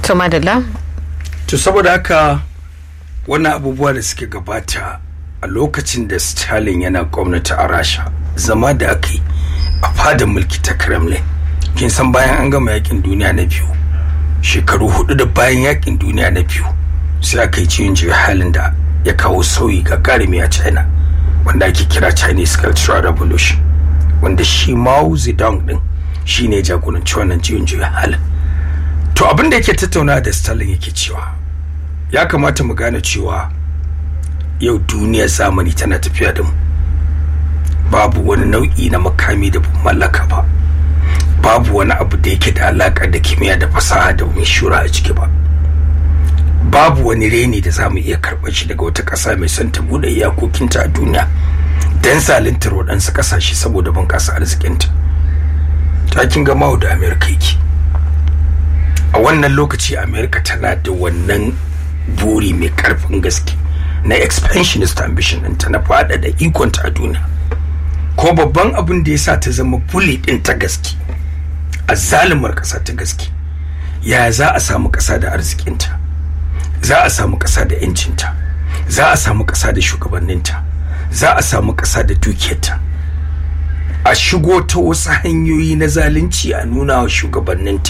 to madalla to saboda haka wannan abubuwa da suke gabata a lokacin da stalin yana gwamnati a rasha zama da aka yi a fadar mulki ta kremlin kin san bayan an gama yakin duniya na biyu shekaru hudu da bayan yakin duniya na biyu sai aka yi ciwon juya halin da ya kawo sauyi ga garimi a china wanda ake kira chinese cultural revolution wanda shi mao zedong din shi ne jagoranci wannan ciwon juya halin to abin da yake tattauna da stalin yake cewa ya kamata mu gane cewa yau duniyar zamani tana tafiya da mu babu wani nau'i na makami da mallaka ba babu wani abu da yake da alaka da kimiyya da fasaha da wani shura a ciki ba babu wani reni da za mu iya karɓar shi daga wata ƙasa mai son ta buɗe iyakokinta a duniya don zalintar waɗansu ƙasashe saboda bunƙasa arzikinta takin gama da amerika yake a wannan lokaci amerika tana da wannan buri mai ƙarfin gaske na expansionist ambition ɗinta na faɗaɗa ikonta a duniya ko babban abin da ya sa ta zama buli ɗin ta gaske a zalimar ƙasa ta gaske ya za a samu ƙasa da arzikinta za a samu ƙasa da yancinta za a samu ƙasa da shugabanninta za a samu ƙasa da dukiyarta a shigo ta wasu hanyoyi na zalunci a nuna wa shugabanninta